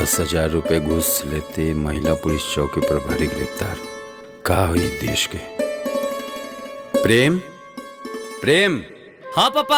दस हजार रुपए घूस लेते महिला पुलिस चौकी प्रभारी गिरफ्तार का हुई देश के प्रेम प्रेम हाँ पापा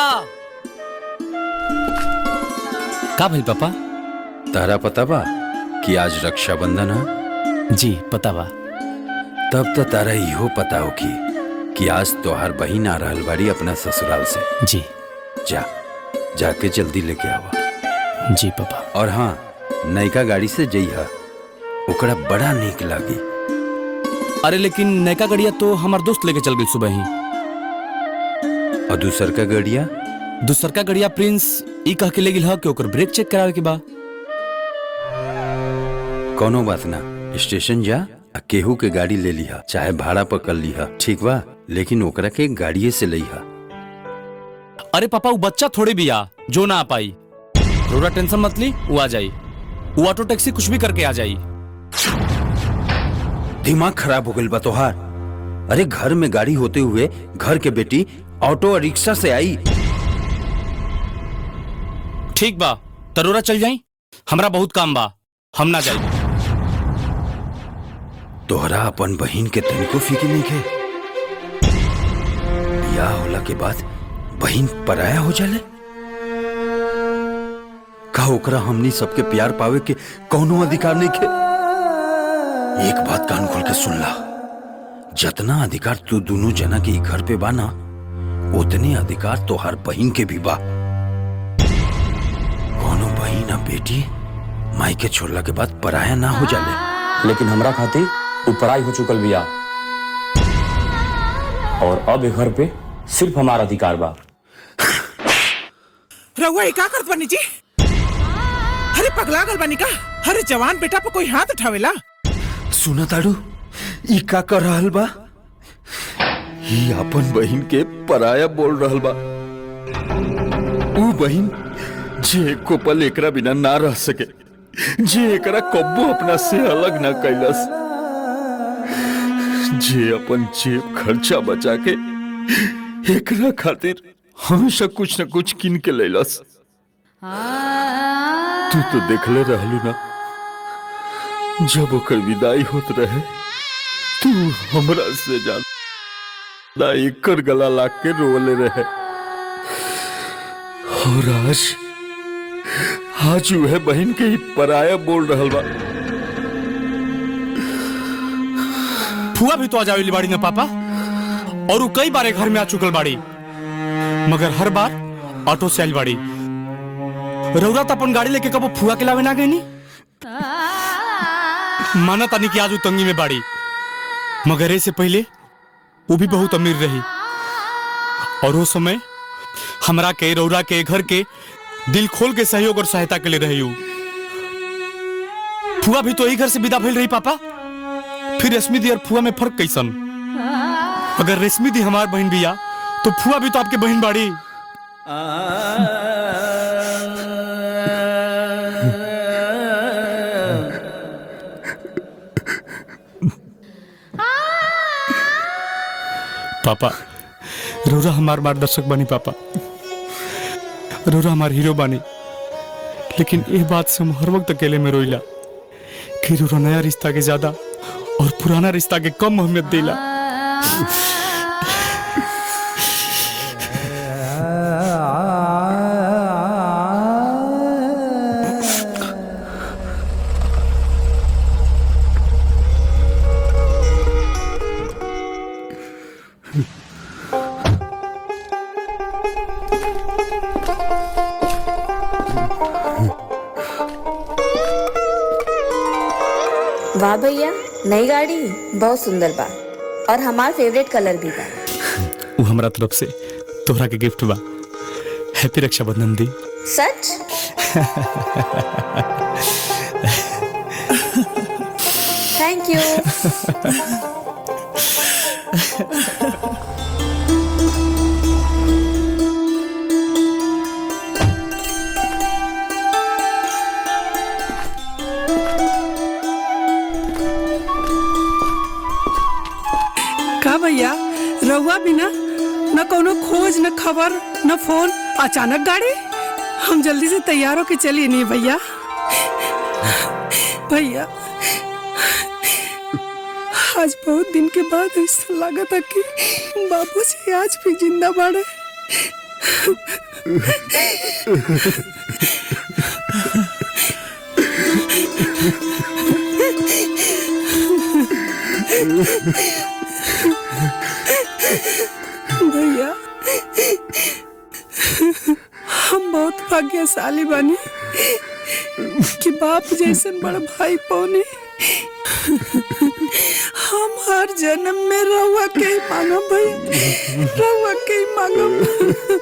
का भइल पापा तारा पता बा कि आज रक्षाबंधन है जी पता बा तब तो तारा इहो पता होगी कि आज तोहार बहिन आ रहल बाड़ी अपना ससुराल से जी जा जाके जल्दी लेके आवा जी पापा और हाँ नयका गाड़ी से जइहा ओकरा बड़ा नीक लागी अरे लेकिन नयका गड़िया तो हमार दोस्त लेके चल गई सुबह ही और दूसर का गड़िया दूसर का गड़िया प्रिंस ई कह के ले गिल ह कि ओकर ब्रेक चेक करावे के बा कोनो बात ना स्टेशन जा आ केहू के गाड़ी ले लिहा चाहे भाड़ा पर कर लिहा ठीक बा लेकिन ओकरा के गाड़िए से लिहा अरे पापा वो बच्चा थोड़े भी आ जो ना आ पाई थोड़ा टेंशन मत ली वो आ जाई वो ऑटो टैक्सी कुछ भी करके आ जाई दिमाग खराब हो गइल बा तोहार अरे घर में गाड़ी होते हुए घर के बेटी ऑटो और रिक्शा से आई ठीक बा तरोरा चल जाई हमरा बहुत काम बा हम ना जाई तोहरा अपन बहिन के तनिको फिक्र नहीं के बियाह होला के बाद बहिन पराया हो जाले का ओकरा हमनी सबके प्यार पावे के कौनो अधिकार नहीं के एक बात कान खोल के सुन ला जतना अधिकार तू दोनों जना के ई घर पे बा ना उतने अधिकार तोहार बहिन के भी बा कोनो बहिन आ बेटी माई के छोड़ला के बाद पराया ना हो जाले लेकिन हमरा खातिर उ पढ़ाई हो चुकल बिया और अब ए घर पे सिर्फ हमारा अधिकार बा रहुआ ये का करत बानी जी अरे पगला गल बानी का अरे जवान बेटा पे कोई हाथ उठावेला सुना ताड़ू ई का कर रहल बा ई अपन बहिन के पराया बोल रहल बा ऊ बहिन जे एको पल एकरा बिना ना रह सके जे एकरा कब्बो अपना से अलग ना कैलस जे अपन जेब खर्चा बचा के एकरा खातिर हमेशा कुछ न कुछ किन के लैलस तू तो देखले रहलू ना जब ओकर विदाई होत रहे तू हमरा से ज्यादा एकर गला लाग के रोले रहे और आज आज वह बहन के ही पराया बोल रहल बा फुआ भी तो आ जावेली बाड़ी ना पापा और वो कई बार घर में आ चुकल बाड़ी मगर हर बार ऑटो से आइल बाड़ी रौरा तो अपन गाड़ी लेके कबो फुआ के लावे ना गई नी माना तानी कि आज वो तंगी में बाड़ी मगर ऐसे पहले वो भी बहुत अमीर रही और वो समय हमरा के रौरा के घर के दिल खोल के सहयोग और सहायता के लिए रही हूँ फुआ भी तो यही घर से विदा भइल रही पापा फिर रेशमी दी और फुआ में फर्क कैसन अगर रेशमी दी हमार बहन बिया तो फुआ भी तो आपके बहन बाड़ी पापा रोरा हमार मार्गदर्शक बनी पापा रोरा हमार हीरो बनी लेकिन ये बात से हम हर वक्त अकेले में रोइला कि रोरा नया रिश्ता के ज्यादा और पुराना रिश्ता के कम अहमियत देला वाह भैया नई गाड़ी बहुत सुंदर बा और हमार फेवरेट कलर भी बा वो हमरा तरफ से तोहरा के गिफ्ट बा हैप्पी रक्षाबंधन दी सच थैंक यू का भैया रहुआ बिना न कोनो खोज न खबर न फोन अचानक गाड़ी हम जल्दी से तैयार होके चलिए नहीं भैया भैया आज बहुत दिन के बाद ऐसा लगा था कि बाबूजी आज भी जिंदा बाड़े भैया हम बहुत भाग्यशाली बानी कि बाप जैसन बड़ा भाई पौने हम हर जन्म में रहुआ के ही मांगब भाई रहुआ के ही मांगब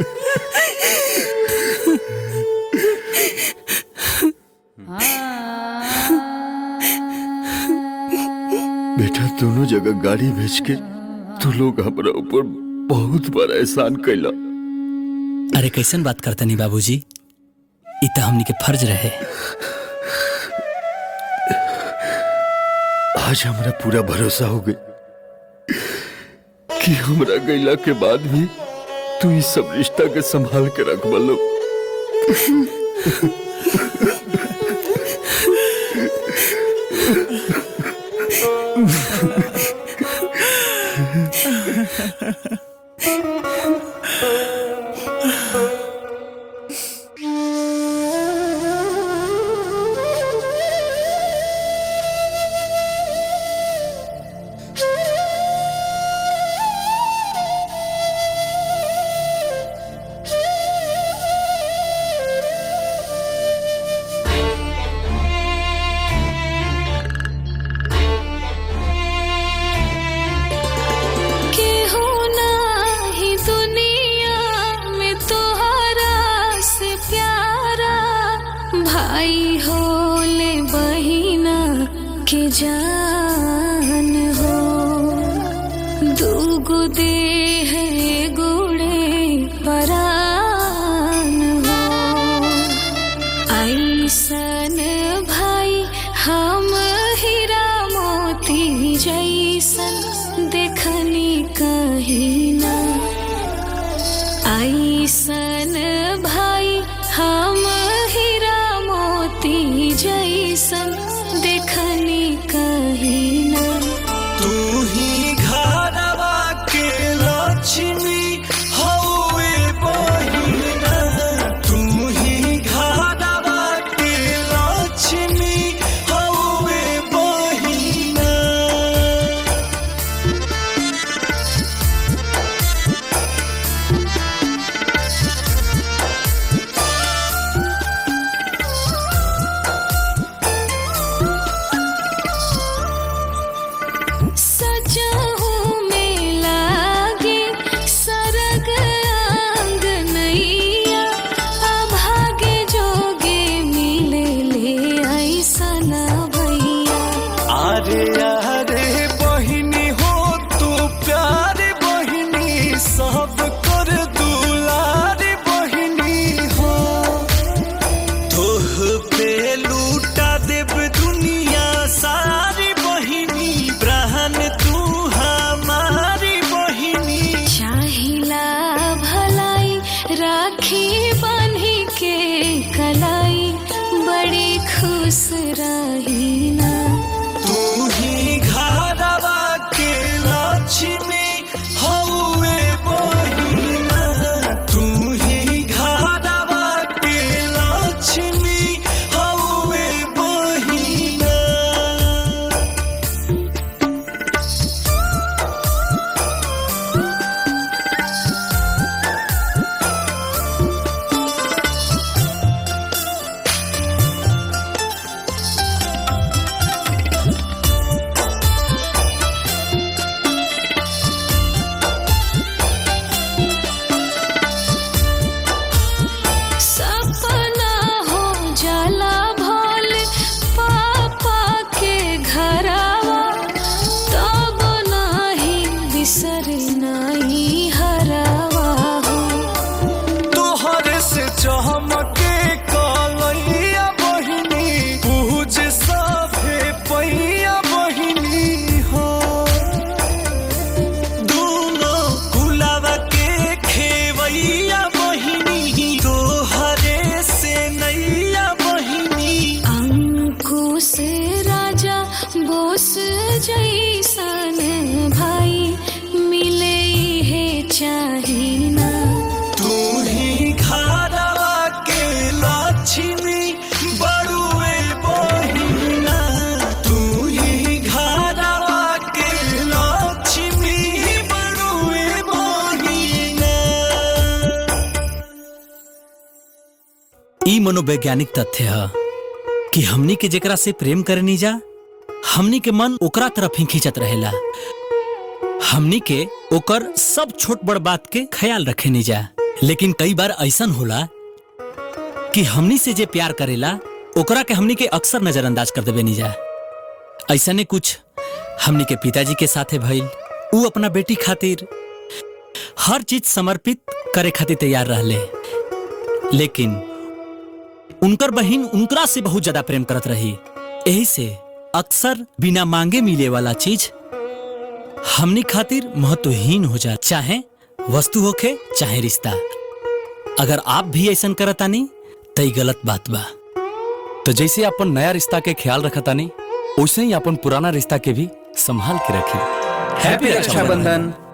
बेटा दोनों जगह गाड़ी भेज के तू लोग हमरा ऊपर बहुत बड़ा एहसान कैला अरे कैसन बात करता नहीं बाबूजी इ त हमनी के फर्ज रहे आज हमरा पूरा भरोसा हो गई कि हमरा गैला के बाद भी तू इस सब रिश्ता के संभाल के रख बलो केहू नाही दुनिया में तोहरा से प्यारा भाई होले बहिना के जान हो दूगो देह गुड़े परान हो ऐसन भाई हम हीरा मोती जैसन देखनी कहीं ना ऐसन भाई हम हीरा मोती जैसन देखनी कहीं ना तू ही घरवा के लक्ष्मी हौवे बहिना तू ही घरवा के लक्ष्मी हौवे बहिना सजहू में लागे सरग अंग नैया अभागे जोगे मिले ले ऐसा ना भैया अरे अरे बहिनी हो तू प्यारी बहिनी सब कर दुलारी बहिनी हो तोह पे लूटा देव दुनिया सारी बहिनी ब्रहन तू हमारी बहिनी चाहिला भलाई राखी बांधी के कलाई बड़ी खुश रही ना तू ही घरवा के लक्ष्मी हौवे बहिना तू ही घरवा के लक्ष्मी हौवे बहिना मनोवैज्ञानिक तथ्य है कि हमनी के जेकरा से प्रेम करनी जा हमनी के मन ओकरा तरफ ही खींचत रहेला हमनी के ओकर सब छोट बड़ बात के ख्याल रखे नहीं जा लेकिन कई बार ऐसन होला कि हमनी से जे प्यार करेला ओकरा के हमनी के अक्सर नजरअंदाज कर देवे नहीं जा ऐसा ने कुछ हमनी के पिताजी के साथे भइल ऊ अपना बेटी खातिर हर चीज समर्पित करे खातिर तैयार रहले लेकिन उनकर बहिन उनकरा से बहुत ज्यादा प्रेम करत रही यही से अक्सर बिना मांगे मिले वाला चीज हमनी खातिर महत्वहीन हो जा चाहे वस्तु होखे चाहे रिश्ता अगर आप भी ऐसा करतानी तो ई गलत बात बा तो जैसे अपन नया रिश्ता के ख्याल रखतानी वैसे ही अपन पुराना रिश्ता के भी संभाल के रखी हैप्पी रक्षाबंधन